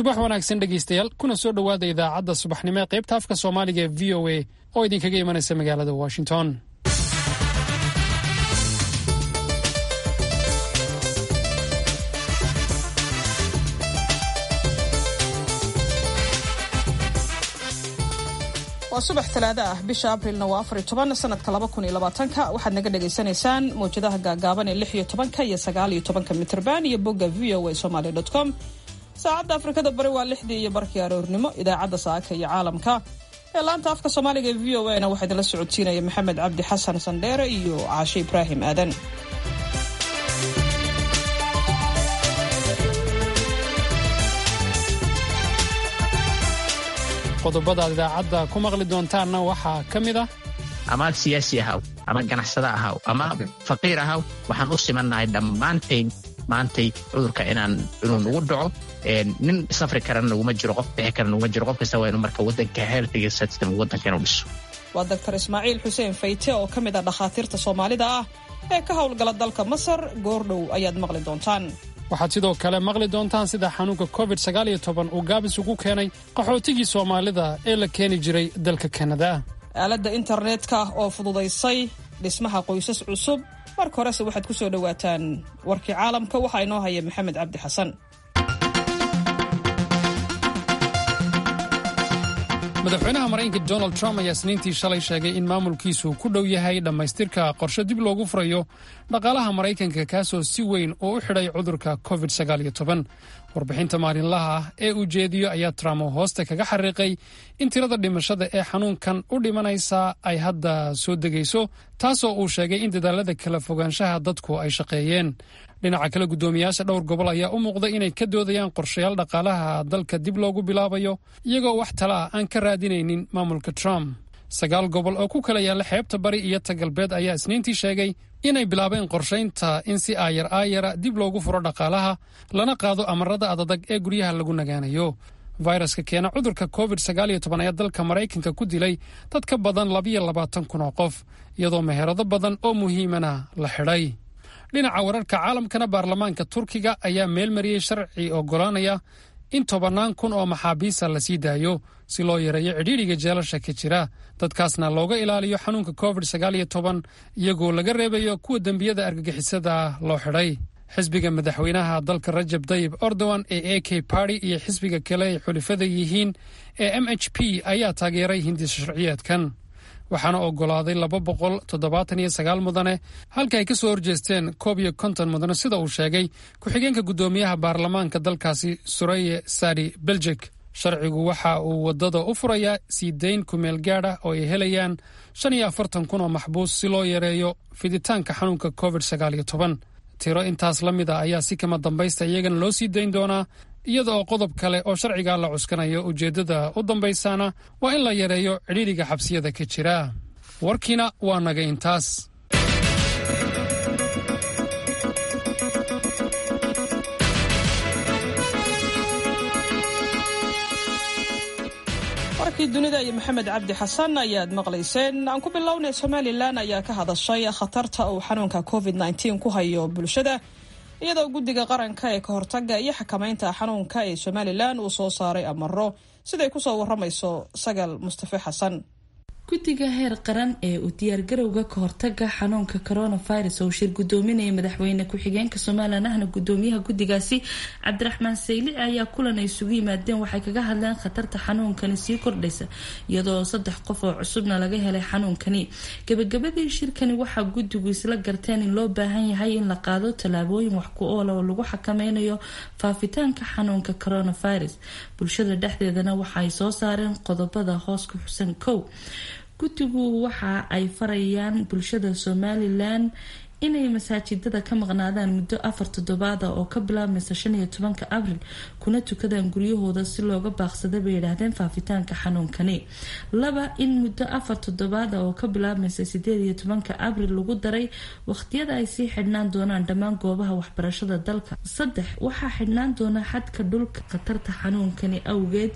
subax wanaagsan dhegaystayaal kuna soo dhowaada idaacadda subaxnimo ee qaybta afka soomaaliga ee v o a oo idinkaga imanaysa magaalada washington waa subax talaado ah bisha abrilna waa afar iyo toban sanadka laba kun iyo labaatanka waxaad naga dhagaysanaysaan mawjadaha gaagaaban ee lix iyo tobanka iyo sagaal iyo tobanka mitrban iyo bogga v o a somaly com saacadda afrikada bari waa lixdii iyo barkii aroornimo idaacadda saaka iyo caalamka ee laanta afka soomaaliga ee v o a na waxaa idinla socodsiinaya maxamed cabdi xasan sandheere iyo caashe ibraahim aadan qodobada aad idaacadda ku maqli doontaanna waxaa ka mid ah amaad siyaasi ahaw ama ganacsado ahaw ama faqiir ahaw waxaan u simannahay dhammaantayn maantay cudurka inaan inuu nagu dhaco nin safri karana naguma jiro qof bixi kara naguma jiro qof kasta waa inu marka waddanka healthiga system waddanka inuu dhiso waa doctor ismaaciil xuseen fayte oo ka mid ah dhakhaatiirta soomaalida ah ee ka howlgala dalka masar goordhow ayaad maqli doontaan waxaad sidoo kale maqli doontaan sida xanuunka covid sagaal iyo toban uu gaabis ugu keenay qaxootigii soomaalida ee la keeni jiray dalka kanada aaladda internetka oo fududaysay dhismaha qoysas cusub marka horese waxaad ku soo dhowaataan warkii caalamka waxaa inoo haya maxamed cabdi xasan madaxweynaha maraykanka donald trump ayaa isniintii shalay sheegay in maamulkiisu ku dhow yahay dhammaystirka qorshe dib loogu furayo dhaqaalaha maraykanka kaasoo si weyn uu u xidhay cudurka covid warbixinta maalinlaha ah ee uu jeediyo ayaa trump hoosta kaga xariiqay in tirada dhimashada ee xanuunkan u dhimanaysa ay hadda soo degayso taasoo uu sheegay in dadaalada kala fogaanshaha dadku ay shaqeeyeen dhinaca kale guddoomiyaasha dhowr gobol ayaa u muuqda inay ka doodayaan qorshayaal dhaqaalaha dalka dib loogu bilaabayo iyagoo wax tala ah aan ka raadinaynin maamulka trump sagaal gobol oo ku kala yaalla xeebta bari iyo ta galbeed ayaa isniintii sheegay inay bilaabeen qorshaynta in si aayar aayara dib loogu furo dhaqaalaha lana qaado amarada adadag ee guryaha lagu nagaanayo fayraska keena cudurka covid ayaa dalka maraykanka ku dilay dad ka badan labiyo labaatan kun oo qof iyadoo meherado badan oo muhiimana la xidhay dhinaca wararka caalamkana baarlamaanka turkiga ayaa meelmariyey sharci ogolaanaya in tobannaan kun oo maxaabiista la sii daayo si loo yareeyo cidhiidhiga jeelasha ka jira dadkaasna looga ilaaliyo xanuunka covid iyagoo laga reebayo kuwa dembiyada argagixisada loo xidhay xisbiga madaxweynaha dalka rajab dayib erdogan ee a k party iyo xisbiga kale ay xulifada yihiin ee m h p ayaa taageeray hindisa sharciyeedkan waxaana ogolaaday laba boqol toddobaatan iyo sagaal mudane halka ay ka soo horjeesteen koob iyo konton mudane sida uu sheegay ku-xigeenka guddoomiyaha baarlamaanka dalkaasi sureye sadi beljik sharcigu waxa uu waddada u furayaa sii dayn kumeel gaad ah oo ay helayaan shan iyo afartan kun oo maxbuus si loo yareeyo fiditaanka xanuunka covid sagaal iyo toban tiro intaas la mid a ayaa si kama dambaysta iyagana loo sii dayn doonaa iyada oo qodob kale oo sharcigaa la cuskanayo ujeeddada u dambaysaana waa in la yareeyo cidhiidhiga xabsiyada ka jira warkiina waa naga intaas warkii dunida iyo maxamed cabdi xasan ayaad maqlayseen aan ku bilownay somalilan ayaa ka hadashay khatarta uu xanuunka covid ku hayo bulshada iyadoo guddiga qaranka ee ka hortaga iyo xakamaynta xanuunka ee somalilan uu soo saaray amaro siday kusoo waramayso sagal mustafe xasan guddiga heer qaran ee uu diyaargarowga ka hortaga xanuunka coronavirus oo shir gudoominaya madaxweyne ku-xigeenka somalilan ahna gudoomiyaha guddigaasi cabdiraxmaan saylici ayaa kulan ay isugu yimaadeen waxay kaga hadleen khatarta xanuunkani sii kordhaysa iyadoo saddex qof oo cusubna laga helay xanuunkani gabagabadii shirkani waxaa guddigu isla garteen in loo baahan yahay in la qaado tallaabooyin wax ku oola oo lagu xakameynayo faafitaanka xanuunka coronavirus bulshada dhexdeedana waxa ay soo saareen qodobada hoos ku xusan kow guddigu waxa ay farayaan bulshada somalilan inay masaajidada ka maqnaadaan muddo afar toddobaada oo ka bilaabmaysa shan iyo tobanka abril kuna tukadaan guryahooda si looga baaqsada bay yidhaahdeen faafitaanka xanuunkani laba in muddo afar toddobaada oo ka bilaabmaysa sideed iyo tobanka abril lagu daray waqhtiyada ay sii xidhnaan doonaan dhammaan goobaha waxbarashada dalka saddex waxaa xidhnaan doona xadka dhulka khatarta xanuunkani awgeed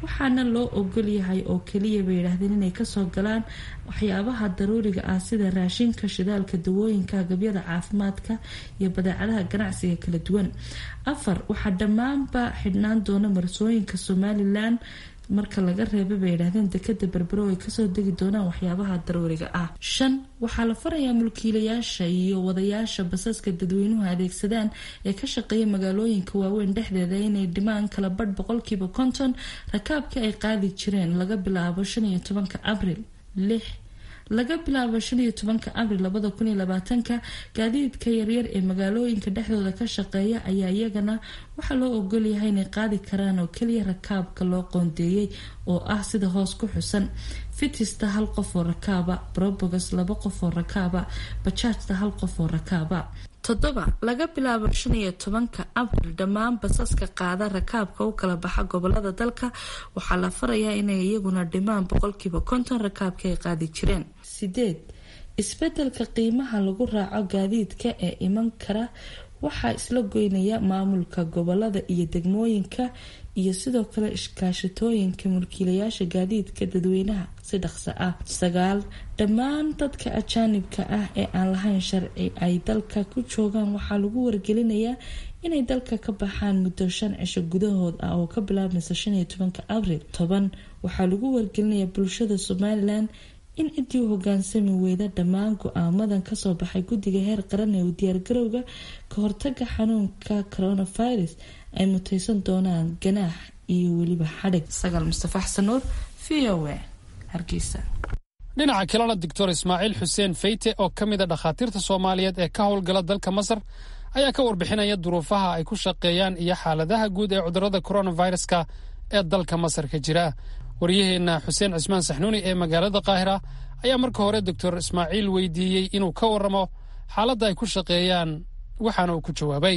waxaana loo ogol yahay oo keliya bay yidhaahdeen inay kasoo galaan waxyaabaha daruuriga ah sida raashinka shidaalka dawooyinka agabyada caafimaadka iyo badeecadaha ganacsiga kala duwan afar waxaa dhammaanba xidhnaan doona marsooyinka somalilan marka laga reeba bay yidhaahdeen dekada berbero ay kasoo degi doonaan waxyaabaha daruuriga ah shan waxaa la farayaa mulkiilayaasha iyo wadayaasha basaska dadweynuhu adeegsadaan ee ka shaqeeya magaalooyinka waaweyn dhexdeeda inay dhimaan kala badh boqolkiiba konton rakaabkii ay qaadi jireen laga bilaabo shan iyo tobanka abril lix laga bilaabo shan iyo tobanka abril labada kun iyo labaatanka gaadiidka yaryar ee magaalooyinka dhexdooda ka shaqeeya ayaa iyagana waxaa loo ogolyahay inay qaadi karaan oo keliya rakaabka loo qoondeeyey oo ah sida hoos ku xusan fitista hal qof oo rakaaba brobogas laba qof oo rakaaba bajaajta hal qof oo rakaaba toddoba laga bilaabo shan iyo tobanka abril dhammaan basaska qaada rakaabka u kala baxa gobolada dalka waxaa la farayaa inay iyaguna dhimaan boqolkiiba konton rakaabka ay qaadi jireen sideed isbedelka qiimaha lagu raaco gaadiidka ee iman kara waxaa isla goynaya maamulka gobolada iyo degmooyinka iyo sidoo kale iskaashatooyinka mulkiilayaasha gaadiidka dadweynaha si dhaqso ah sagaal dhammaan dadka ajaanibka ah ee aan lahayn sharci ay dalka ku joogaan waxaa lagu wargelinayaa inay dalka ka baxaan muddo shan cisho gudahood ah oo ka bilaabmaysa shan iyo tobanka abril toban waxaa lagu wargelinayaa bulshada somalilan in ciddii u hogaansami weyda dhammaan go-aamadan kasoo baxay guddiga heer qaran ee u diyaargarowga ka hortaga xanuunka coronavirus ay muteysan doonaan ganaax iyo weliba xadhig sagaal mustafa xasan nuur v o a hargeysa dhinaca kalena doctor ismaaciil xuseen feyte oo ka mid a dhakhaatiirta soomaaliyeed ee ka howlgala dalka masar ayaa ka warbixinaya duruufaha ay ku shaqeeyaan iyo xaaladaha guud ee cudurada coronaviruska ee dalka masar ka jira waryaheenna xuseen cismaan saxnuuni ee magaalada qaahira ayaa marka hore doctor ismaaciil weydiiyey inuu ka waramo xaaladda ay ku shaqeeyaan waxaana uu ku jawaabay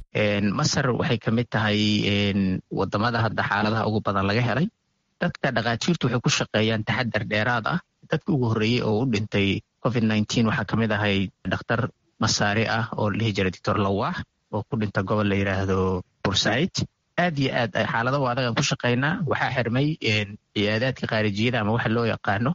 masar waxay ka mid tahay wadamada hadda xaaladaha ugu badan laga helay dadka dhakhaatiirtu waxay ku shaqeeyaan taxadar dheeraad ah dadka ugu horreeyey oo u dhintay covid nneteen waxaa ka mid ahay dhakhtar masaari ah oo la dhihi jiray doctor lawaax oo ku dhinta gobol la yidhaahdo bursaid aad iyo aad xaaladahu adagaan ku shaqaynaa waxaa xirmay ciyaadaadka khaarijiyada ama waxa loo yaqaano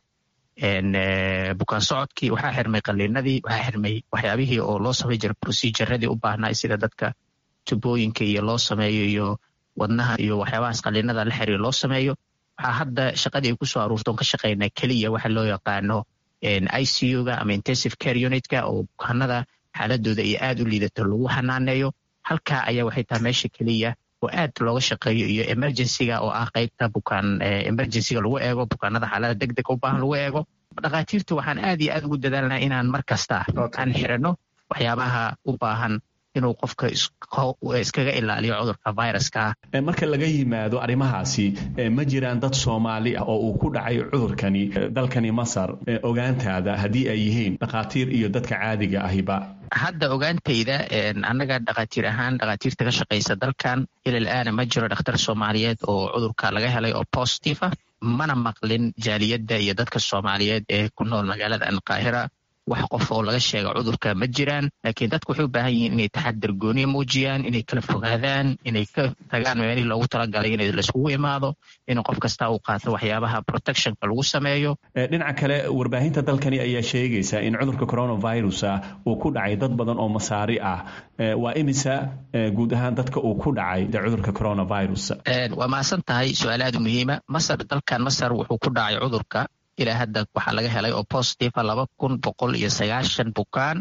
bukaan socodkii waxaa xirmay qaliinadii waxaa xirmay waxyaabihii oo loo samay jiray proceduradii u baahnaa sida dadka tubooyinka iyo loo sameeyo iyo wadnaha iyo waxyaabahaas qaliinada la xiriir loo sameeyo waxaa hadda shaqadii ay kusoo aruurtoon ka shaqaynaa keliya waxa loo yaqaano i c u-ga ama intensive care unitka oo bukaanada xaaladooda iyo aad u liidato lagu xanaaneeyo halkaa ayaa waxay tahay meesha keliya oo aad looga shaqeeyo iyo emergencyga oo ah qeybta bukaan emergencyga lagu eego bukaanada xaalada deg deg u baahan lagu eego dhakhaatiirtu waxaan aad iyo aad ugu dadaalnaa inaan mar kasta aan xirano waxyaabaha u baahan inuu qofka iskaga ilaaliyo cudurka viruska marka laga yimaado arrimahaasi ma jiraan dad soomaali ah oo uu ku dhacay cudurkani dalkani masar ogaantaada haddii ay yihiin dhakhaatiir iyo dadka caadiga ahiba hadda ogaantayda annaga dhakhaatiir ahaan dhakhaatiirta ka shaqaysa dalkan ilal aana ma jiro dhakhtar soomaaliyeed oo cudurka laga helay oo positive ah mana maqlin jaaliyadda iyo dadka soomaaliyeed ee ku nool magaalada alqaahira wax qof oo laga sheega cudurka ma jiraan laakiin dadku waxay u baahan yihiin inay taxadar gooniya muujiyaan inay kala fogaadaan inay ka tagaan meelihii loogu talagalay in laiskugu imaado in qof kasta uu qaato waxyaabaha protectionka lagu sameeyo dhinaca kale warbaahinta dalkani ayaa sheegaysa in cudurka coronavirus uu ku dhacay dad badan oo masaari ah waa imisa guud ahaan dadka uu ku dhacay cudurka coronavirus waa mahadsan tahay su-aal aad muhiima masar dalkan masar wuxuu ku dhacay cudurka ilaa hadda waxaa laga helay oo positiva laba kun boqol iyo sagaashan bukaan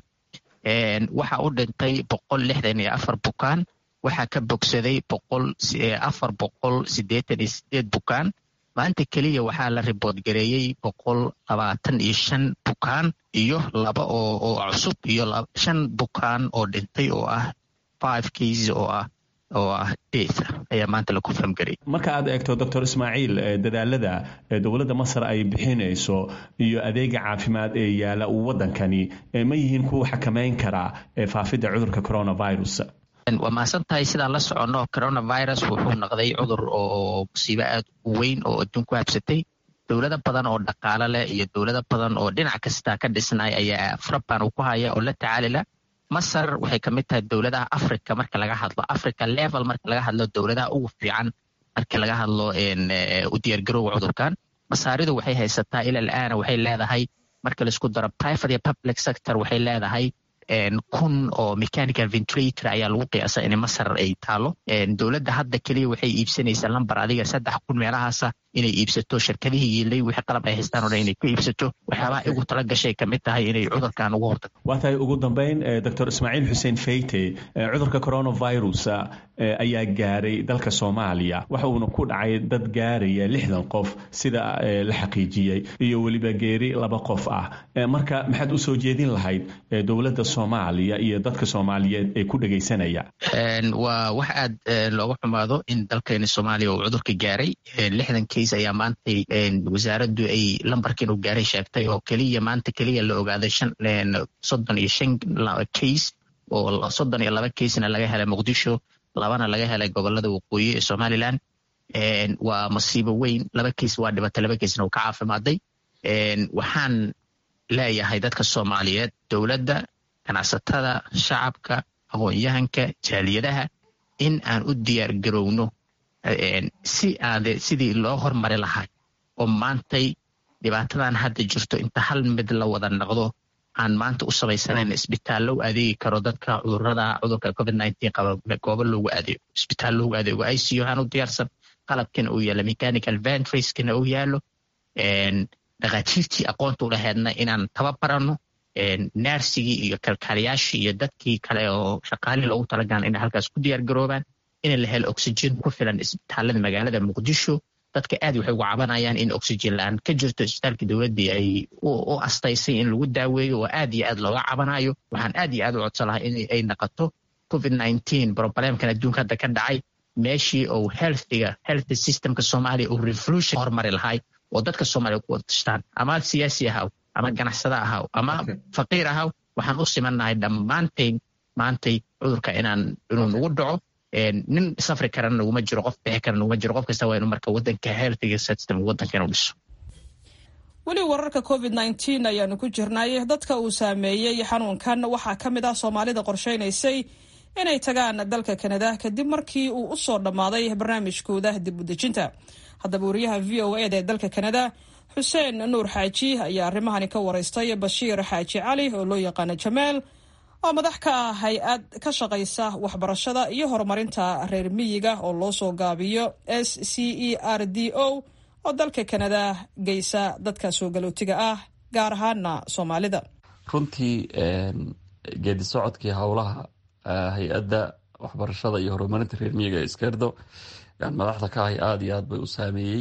waxaa u dhintay boqol lixdan iyo afar bukaan waxaa ka bogsaday boqol afar boqol siddeetan iyo sideed bukaan maanta keliya waxaa la ribood gareeyey boqol labaatan iyo shan bukaan iyo laba oo oo cusub iyo shan bukaan oo dhintay oo ah five cases oo ah oo ah death ayaa maanta la confirm garay marka aad eegto doctor ismaaciil dadaalada dowladda masar ay bixinayso iyo adeega caafimaad ee yaala waddankani ma yihiin kuwa xakameyn karaa faafidda cudurka coronavirus waa mahadsan tahay sidaan la soconno coronavirus wuxuu noqday cudur oo musiibo aad u weyn oo adduun ku habsatay dowlado badan oo dhaqaalo leh iyo dowlado badan oo dhinac kasta ka dhisnay ayaa faraban uu ku haya oo la tacaalila masar waxay ka mid tahay dowladaha africa marka laga hadlo africa level marka laga hadlo dowladaha ugu fiican markii laga hadlo u diyaargarowga cudurkan masaaridu waxay haysataa ila alaana waxay leedahay marka laisku daro private iyo public sector waxay leedahay kun oo mechanical ventilator ayaa lagu qiyaasa in masar ay taalo dowladda hadda keliya waxay iibsanaysaa lamber adiga saddex kun meelahaasa inay iibsato shirkadihii yiilay wixii qalab ay haystaan o dhan inay ku iibsato waxyaabaha igu tala gashay kamid tahay inay cudurkan ugu hortagto waa tahay ugu dambeyn doctor ismaaciil xuseen feyte cudurka coronavirus ayaa gaaray dalka soomaaliya waxa uuna ku dhacay dad gaaraya lixdan qof sida la xaqiijiyey iyo weliba geeri laba qof ah marka maxaad u soo jeedin lahayd dowladda soomaaliya iyo dadka soomaaliyeed ee ku dhegaysanaya waa wax aad looga xumaado in dalkeeni soomaaliya uu cudurka gaaray lixdan case ayaa maantay wasaaraddu ay lambarkiin uu gaaray sheegtay oo keliya maanta keliya la ogaaday soddon iyo shan case oo soddon iyo laba casena laga helay muqdisho labana laga helay gobolada waqooyi ee somalilan waa masiibo weyn laba case waa dhibatay laba casena uu ka caafimaaday waxaan leeyahay dadka soomaaliyeed dowladda ganacsatada shacabka aqoon-yahanka jaaliyadaha in aan u diyaar garowno si aade sidii loo hormari lahaa oo maantay dhibaatadan hadda jirto inta hal mid la wada noqdo aan maanta u samaysanayn isbitaallo u adeegi karo dadka cudurada cudurka covid nineteen qaba goobo loogu adeego isbitaal loogu adeego i c u aan u diyaarsan qalabkina uu yaalo mechanical ventracekina uu yaalo dhakhaatiirtii aqoonta u laheedna inaan tababarano naarsigii iyo kalkaaliyaashii iyo dadkii kale oo shaqaalii loogu talagalan inay halkaas ku diyaar garoobaan in la helo oxygen ku filan isbitaalada magaalada muqdisho dadka aad waxay uga cabanayaan in oxygen la-aan ka jirto isbitaalka dowladdii ay u astaysay in lagu daaweeyo oo aad iyo aad looga cabanayo waxaan aad iyo aad u codsan lahaa in ay naqoto covid nineteen problemkan adduunka hadda ka dhacay meeshii uu healthiga health systemka soomaaliya uu revolution hormari lahay oo dadka soomaaliya ku wada tashtaan ama siyaasi ahaw ama ganacsada ahaw ama faqiir ahaw waxaan u simannahay dhammaantayn maantay cudurka inaan inuu nagu dhaco nin safri karana naguma jiro qof bixi kara naguma jiro qof kasta waa inu marka wadanka healthiga system wadanka inuu dhiso weli wararka covid nneteen ayaanu ku jirnay dadka uu saameeyey xanuunkan waxaa ka mid ah soomaalida qorsheynaysay inay tagaan dalka kanada kadib markii uu u soo dhammaaday barnaamijkooda dib u dejinta haddaba wariyaha v o eda ee dalka kanada xuseen nuur xaaji ayaa arrimahani ka waraystay bashiir xaaji cali oo loo yaqaano jamaal oo madax ka ah hay-ad ka shaqaysa waxbarashada iyo horumarinta reer miyiga oo loo soo gaabiyo s c e r d o oo dalka kanada geysa dadka soo galootiga ah gaar ahaana soomaalida runtii geedi socodkii howlaha hay-adda waxbarashada iyo horumarinta reer miyiga ee iskerdo madaxda ka ahay aada iyo aad bay u saameeyey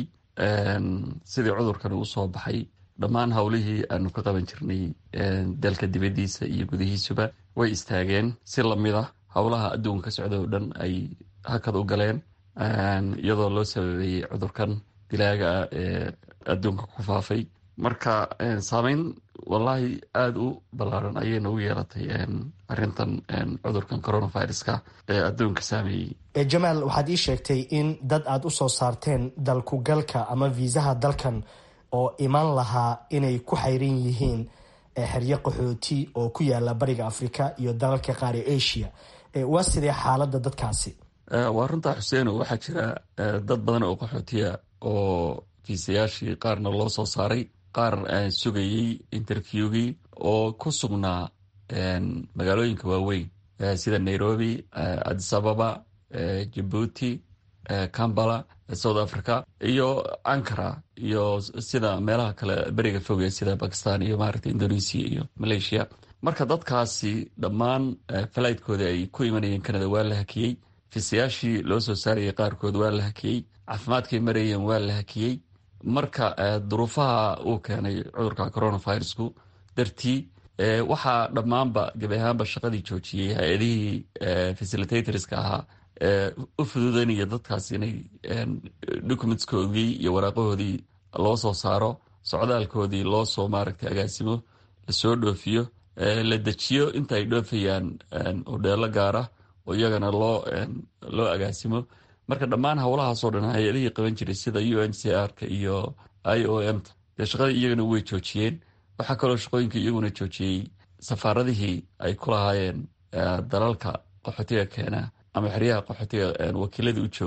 sidii cudurkani usoo baxay dhammaan howlihii aanu ka qaban jirnay dalka dibadiisa iyo gudihiisuba way istaageen si lamid ah howlaha adduunka ka socda oo dhan ay hakad u galeen iyadoo loo sababeeyey cudurkan dilaaga ah ee adduunka ku faafay marka saameyn wallaahi aada u ballaaran ayay nagu yeelatay arintan cudurkan coronaviruska ee adduunka saameeyey jamaal waxaad ii sheegtay in dad aada u soo saarteen dalkugalka ama viisaha dalkan oo imaan lahaa inay ku xayran yihiin xeryo qaxooti oo ku yaala bariga afrika iyo dalalka qaar ee asia waa sidee xaaladda dadkaasi waa runtaa xuseeno waxaa jira dad badan oo qaxootiya oo fiisayaashii qaarna loo soo saaray qaar sugayey interviewgii oo ku sugnaa magaalooyinka waaweyn sida nairobi addis ababa jabuuti cambala south africa iyo ankara iyo sida meelaha kale beriga foge sida bakistan iyo maaragta indonesia iyo malaysia marka dadkaasi dhammaan falaytkooda ay ku imanayeen canada waa la hakiyey fiisayaashii loo soo saarayay qaarkood waa la hakiyey caafimaadkay marayeen waa la hakiyey marka duruufaha uu keenay cudurka coronavirusku dartii waxaa dhammaanba gebi ahaanba shaqadii joojiyey hay-adihii facilitatorska ahaa u fududanaya dadkaas inay documentskoodii iyo waraaqahoodii loo soo saaro socdaalkoodii loo soo maaragtay agaasimo lasoo dhoofiyo la dejiyo inta ay dhoofayaan hodheelo gaara oo iyagana loo loo agaasimo marka dhammaan howlahaasoo dhan hay-adihii qaban jiray sida u n c r ka iyo i o m ta dee shaqadii iyagana way joojiyeen waxaa kaloo shaqooyinka iyaguna joojiyey safaaradihii ay ku lahaayeen dalalka qaxootiga keena ama xeryaha qaxootiga wakiiladii u joogay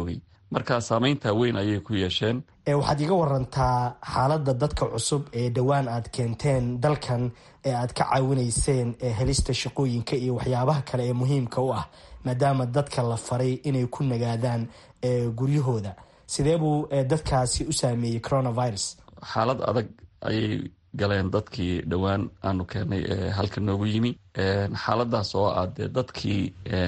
marka saameynta weyn ayay ku yeesheen waxaad iga warantaa xaaladda dadka cusub ee dhowaan aad keenteen dalkan ee aad ka caawinayseen ee helista shaqooyinka iyo waxyaabaha kale ee muhiimka u ah maadaama dadka la faray inay ku nagaadaan guryahooda sidee buu dadkaasi u saameeyey coronavirus xaalad adag ayay galeen dadkii dhowaan aanu keenay ee halka noogu yimi xaaladaas oo ah dee dadkii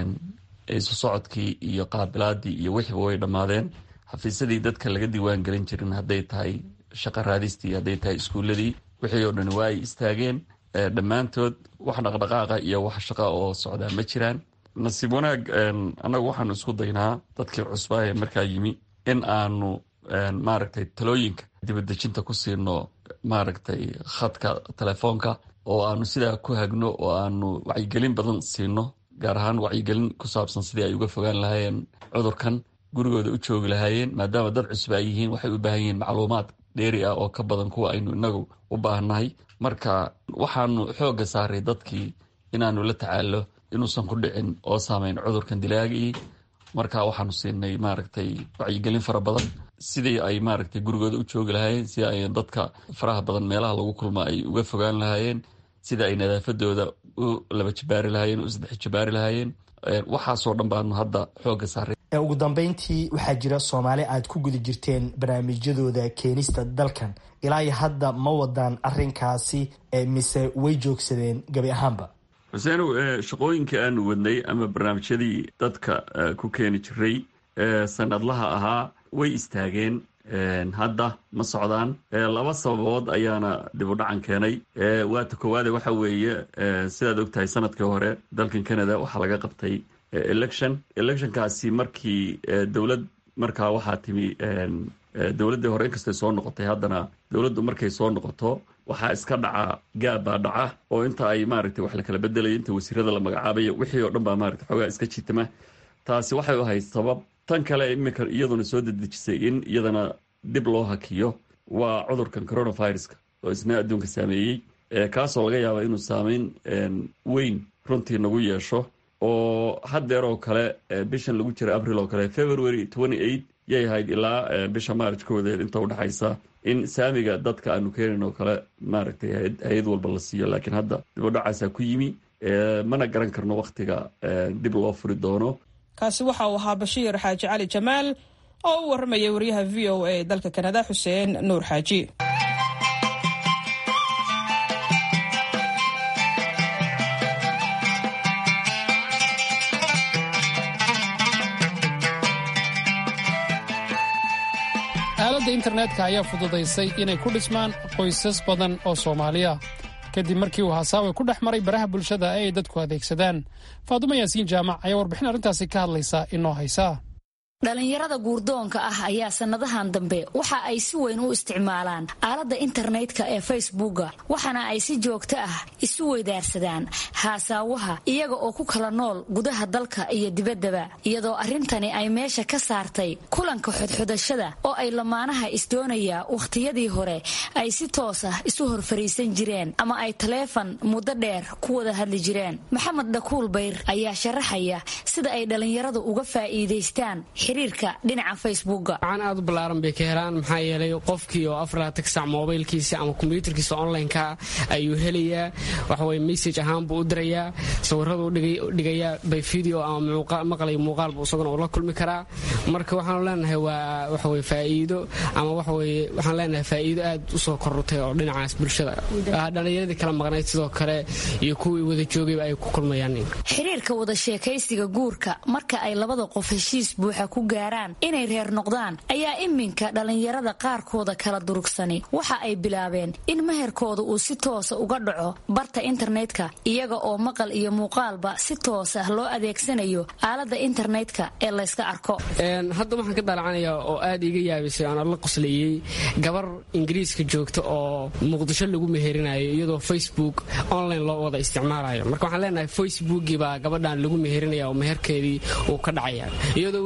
isu socodkii iyo qaabilaadii iyo wixiiba way dhammaadeen xafiisyadii dadka laga diiwaan gelin jirin hadday tahay shaqa raadistii hadday tahay iskuuladii wixii oo dhan waa ay istaageen dhammaantood wax dhaqdhaqaaqa iyo wax shaqa oo socdaa ma jiraan nasiib wanaag annagu waxaanu isku daynaa dadkii cusbaa ee markaa yimi in aanu maaragtay talooyinka dibadejinta ku siino maaragtay khadka telefoonka oo aanu sidaa ku hagno oo aanu wacyigelin badan siino gaar ahaan wacyigelin ku saabsan sidii ay uga fogaan lahaayeen cudurkan gurigooda u joogi lahaayeen maadaama dad cusub ay yihiin waxay u baahan yihiin macluumaad dheeri ah oo ka badan kuwa aynu inagu u baahannahay marka waxaanu xoogga saaray dadkii inaanu la tacaalo inuusan ku dhicin oo saameyn cudurkan dilaagii marka waxaanu siinay maaragtay wacyigelin fara badan sidii ay maaragtay gurigooda u joogi lahaayeen sida ay dadka faraha badan meelaha lagu kulma ay uga fogaan lahaayeen sida ay nadaafadooda u laba jabaari lahaayeen u saddex jabaari lahaayeen waxaasoo dhan baanu hadda xoogga saaray ugu dambeyntii waxaa jira soomaali aad ku guda jirteen barnaamijyadooda keenista dalkan ilaa iyo hadda ma wadaan arinkaasi mise way joogsadeen gabi ahaanba xuseenow shaqooyinkii aanu wadnay ama barnaamijyadii dadka ku keeni jiray sanadlaha ahaa way istaageen hadda ma socdaan laba sababood ayaana dib u dhacan keenay waata koowaade waxa weeye sidaad ogtahay sanadkii hore dalkan canada waxaa laga qabtay election electionkaasi markii dowlad markaa waxaa timi dowladdii hore inkastay soo noqotay haddana dowladdu markay soo noqoto waxaa iska dhaca gaabbaa dhaca oo inta ay maaragtay wax la kala bedelaya inta wasiirada la magacaabayo wixii oo dhan baa maaragtay xoogaa iska jitama taasi waxay u ahayd sabab tan kale iminka iyaduna soo dedejisay in iyadana dib loo hakiyo waa cudurkan coronaviruska oo isna adduunka saameeyey kaasoo laga yaaba inuu saameyn weyn runtii nagu yeesho oo haddeer oo kale bishan lagu jira abril oo kale february twenty eight yay ahayd ilaa bisha maaraj koodeed inta udhexaysa in saamiga dadka aanu keenayn oo kale maaragtay hay-ad walba la siiyo laakiin hadda dibudhacaasaa ku yimi mana garan karno wakhtiga dib loo furi doono kaasi waxa uu ahaa bashiir xaaji cali jamaal oo u warramayay wariyaha v o a dalka kanada xuseen nuur xaaji aaladda internetka ayaa fududaysay inay ku dhismaan qoysas badan oo soomaaliya kadib markii uu hasaawe ku dhex maray baraha bulshada ee ay dadku adeegsadaan faadumo yaasiin jaamac ayaa warbixin arrintaasi ka hadlaysa inoo haysaa dhalinyarada guurdoonka ah ayaa sannadahan dambe waxa ay si weyn u isticmaalaan aaladda internetka ee facebooka waxaana ay si joogto ah isu weydaarsadaan haasaawaha iyaga oo ku kala nool gudaha dalka iyo dibaddaba iyadoo arrintani ay meesha ka saartay kulanka xodxodashada oo ay lamaanaha isdoonaya wakhtiyadii hore ay si toos ah isu horfariisan jireen ama ay taleefan muddo dheer ku wada hadli jireen maxamed dhakuul bayr ayaa sharaxaya sida ay dhallinyaradu uga faa'iidaystaan xiriirka dhinaca facebooka aan aad u ballaaran bay ka helaan maxaa yeelay qofkii oo afaraatan sac mobaylkiisa ama kombyuutarkiisa onlineka ayuu helayaa waxaweye message ahaan buu u dirayaa sawiradu dhigayaa bay video ama maqlay muuqaalbu isaguna ula kulmi karaa marka waxaanu leenahay waa waxaweye faa'iido ama waxaweye waxaan leenahay faa'iido aad u soo korrutay oo dhinacaas bulshada dhallinyaradii kala maqnayd sidoo kale iyo kuwii wada joogayba ay ku kulmayaan xiriirka wada sheekaysiga guurka marka ay labada qof heshiis buuxa ku gaaraan inay reer noqdaan ayaa iminka dhallinyarada qaarkooda kala durugsani waxa ay bilaabeen in meherkooda uu si toosa uga dhaco barta internetka iyaga oo maqal iyo muuqaalba si toosah loo adeegsanayo aaladda internetka ee layska arko hadda waxaan ka daalacanayaa oo aad iiga yaabisay aan la qoslayey gabar ingiriiska joogta oo muqdisho lagu meherinayo iyadoo facebook online loo wada isticmaalayo marka waxaan leenahay facebookii baa gabadhan lagu meherinaya oo meherkeedii uu ka dhacaya iyadoo weliba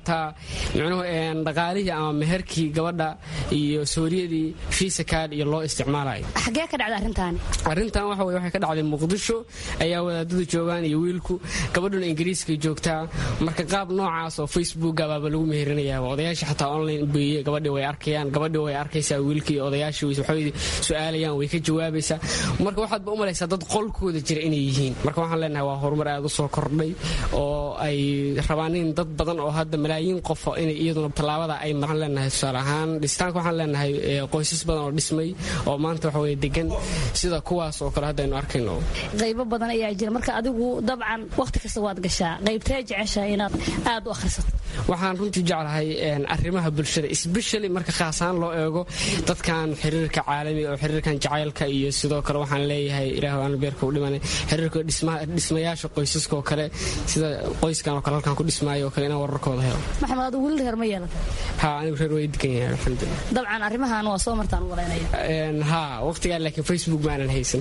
xataa micnuhu dhaqaalihii ama meherkii gabadha iyo sooriyadii fiisa kaad iyo loo isticmaalayo xagee ka dhacda arrintaani arrintan waxa weye waxay ka dhacday muqdisho ayaa wadaadadu joogaan iyo wiilku gabadhuna ingiriiskay joogtaa marka qaab noocaas oo facebooka baaba lagu meherinayaa odayaasha xataa online beeye gabadhii way arkayaan gabadhii way arkaysaa wiilkii odayaashii waxay su-aalayaan way ka jawaabaysaa marka waxaadba u malaysaa dad qolkooda jira inay yihiin marka waxaan leenahay waa horumar aad u soo kordhay oo ay rabaan in dad badan oo hadda malaayiin qof inay iyaduna tallaabada ay waxaan leenahay tusaale ahaan dhisitaanka waxaan leenahay qoysas badan oo dhismay oo maanta waxa weye degan sida kuwaas oo kale hadda aynu arkayno qaybo badan ayaa jira marka adigu dabcan wakhti kasta waad gashaa qaybtee jeceshahay inaad aad u akhrisato waxaan runtii jeclahay arrimaha bulshada sbeshali marka khaasahaan loo eego dadkan xiriirka caalamiga oo xiriirkan jacaylka iyo sidoo kale waxaan leeyahay ilaah aan beerka u dhimanay xiriirka dhismayaasha qoysaska oo kale sida qoyskan oo kale halkan ku dhismaayo oo kale inaan wararkooda helo maxamed adigu weli reer ma yeelan ha anigu reer way degan yahay alxamdulilah dabcan arrimahan waa soo martaan u walaynaya ha waqtigaa laakiin facebook ma aanan haysan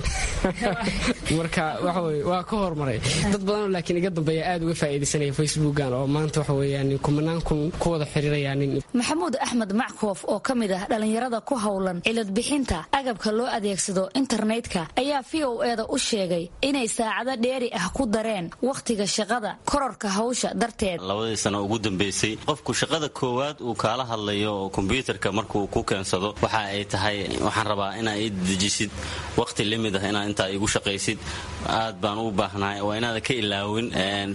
marka waxa weye waa ka hormaray dad badanoo laakiin iga dambeeya aad uga faa'iidaysanaya facebookan oo maanta waxa weeyaan kumanaan kun ku wada xiriirayaanin maxamuud axmed mackoof oo ka mid ah dhallinyarada ku howlan cilad bixinta agabka loo adeegsado internetka ayaa v o eda u sheegay inay saacado dheeri ah ku dareen wakhtiga shaqada kororka hawsha darteed labadii sano ugu dambaysay qofku shaqada koowaad uu kaala hadlayo oo kombyuutarka markuu ku keensado waxa ay tahay waxaan rabaa inaa ii dejisid wakhti limid ah inaad intaa igu shaqaysid aad baan u baahnahay waa inaada ka ilaawin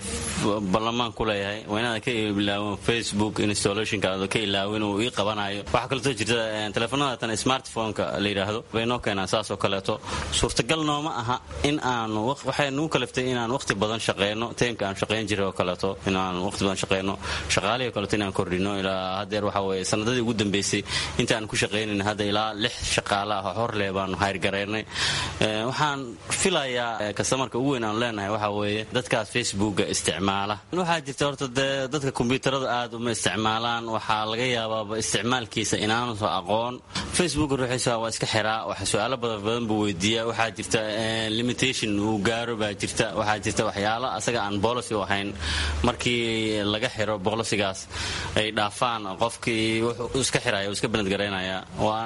ballamaan ku leeyahay waa inaada ka ilaawin facebook installationka aada ka ilaawin uu ii qabanayo waxaa kaleetoo jirta teleefanada tan smartphoneka la yidhaahdo bay noo keenaan saasoo kaleeto suurtagal nooma aha in aanu waxay nagu kaliftay inaan wakhti badan shaqeyno teemka aan shaqayn jiray oo kaleeto inaan wakhti badan shaqeyno shaqaalihii o kaleeto inaan kordhino ilaa haddeer waxa weeye sanadadii ugu dambeysay intaan ku shaqaynayn hadda ilaa lix shaqaale ah oo hor leh baanu hayrgaraynay waxaan filayaa kastamarka ugu weyn aanu leenahay waxa weeye dadkaas facebooka isticmaala waxaa jirta horta dee dadka kombyuutarada aad uma isticmaalaan waxaa laga yaabaaba isticmaalkiisa inaanu aqoon facebook ruuxiisa waa iska xiraa wax su-aalo badan badan buu weydiiyaa waxaa jirta limitation uu gaaro baa jirta waxaa jirta waxyaalo asaga aan bolicy u ahayn markii laga xiro bolisigaas ay dhaafaan qofkii wuxuu iska xiraya uu iska banadgaraynaya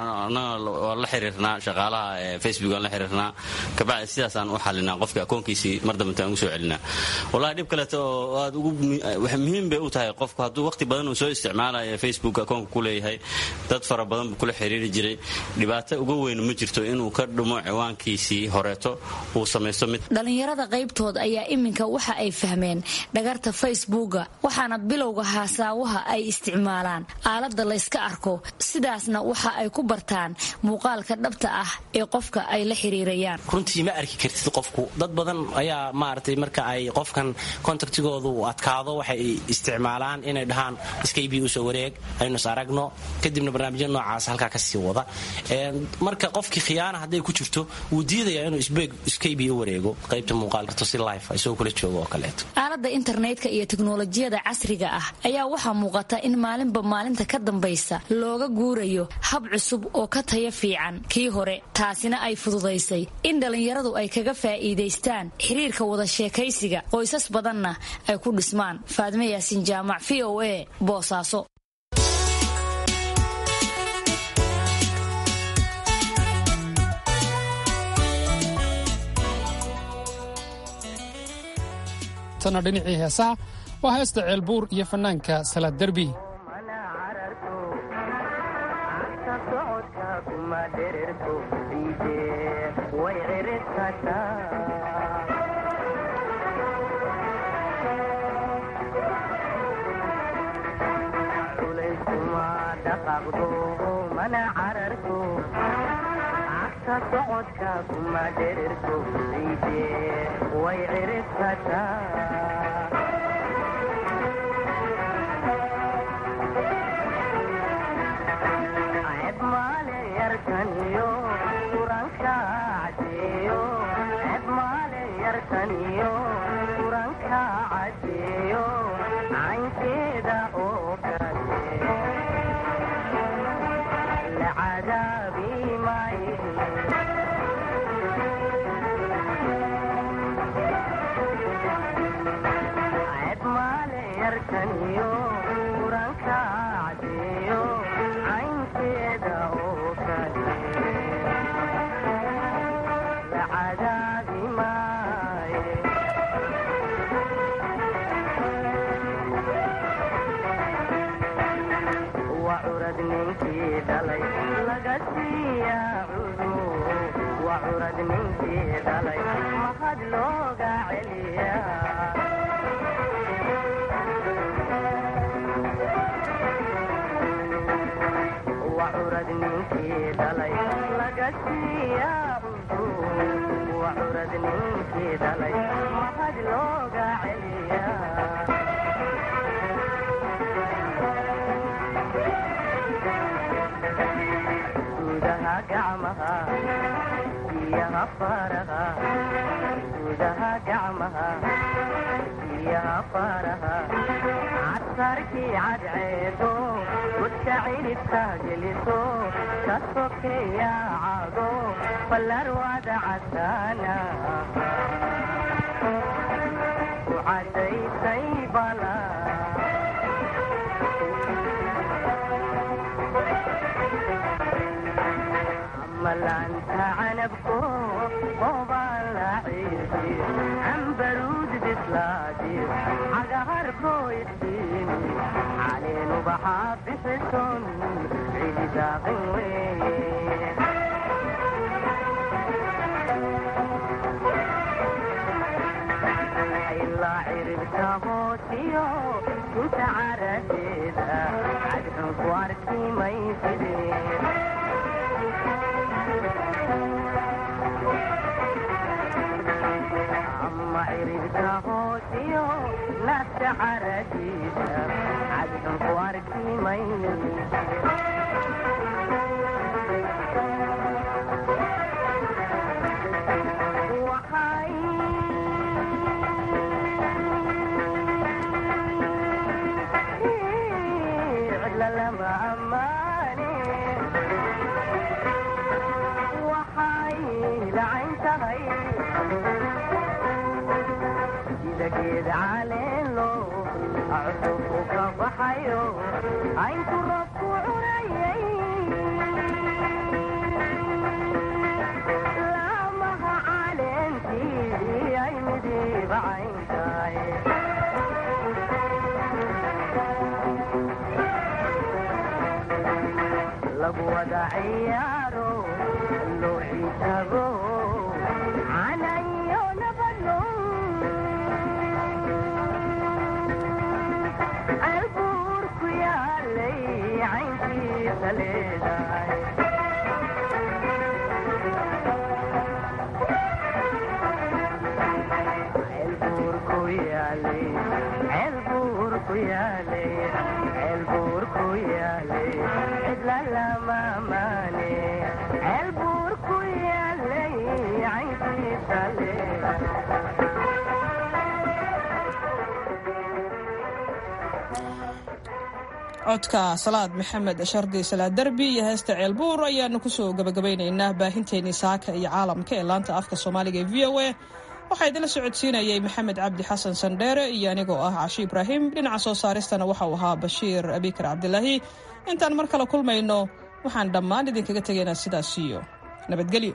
anaga waa la xiriirnaa shaqaalaha facebook aan la xiriirnaa kabacdi sidaasaan u xalinaa qofka akoonkiisii mar dambanta aan ugu soo celinaa wallahi dhib kaleeto oo aad ugu muhiim bay u tahay qofku hadduu waqti badan uu soo isticmaalaya facebook akoonka ku leeyahay dad fara badan buu kula xiriiri jiray dhibaato uga weyn ma jirto inuu ka dhumo ciwaankiisii horeeto uu samaysto mid dhallinyarada qaybtood ayaa iminka waxa ay fahmeen dhagarta facebooka waxaana bilowga haasaawaha ay isticmaalaan aalada layska arko sidaasna waxa ay ku bartaan muuqaalka dhabta ah ee qofka ay la xiriirayaan runtii ma arki kartid qofku dad badan ayaa maaragtay marka ay qofkan kontaktigoodu adkaado waxay isticmaalaan inay dhahaan skaybii usoo wareeg aynu is aragno kadibna barnaamijya noocaas halkaa kasii wada marka qofkii khiyaana hadday ku jirto wuu diidaya inuu skaybii u wareego qaybta muuqaalkarto si life isagoo kula joogo oo kaleeto aalada internetka iyo teknolojiyada casriga ah ayaa waxaa muuqata in maalinba maalinta ka dambaysa looga guurayo hab cusub oo ka taya fiican kii hore taasina ay fududaysay in dhallinyaradu ay kaga faa'iidaystaan xiriirka wada sheekaysiga qoysas badanna ay ku dhismaan faadme yaasin jaamac v o a boosaaso tana dhinacii heesaha waa heesta ceelbuur iyo fannaanka salaad derbi codka salaad maxamed shardi salaad derbi iyo heesta ceelbuur ayaanu kusoo gabagabaynaynaa baahinteenii saaka iyo caalamka ee laanta afka soomaaliga ee v o a waxaa idinla socodsiinayay maxamed cabdi xasan sandheere iyo anigoo ah cashi ibraahim dhinaca soo saaristana waxauu ahaa bashiir abikar cabdilaahi intaan mar kale kulmayno waxaan dhammaan idinkaga tegaynaa sidaas iyo nabadgelyo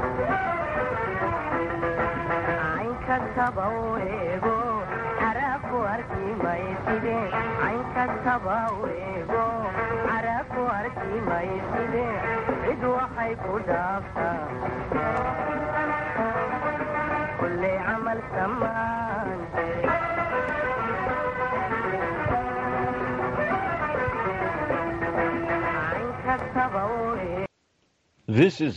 kastaba u eego xaraafo This is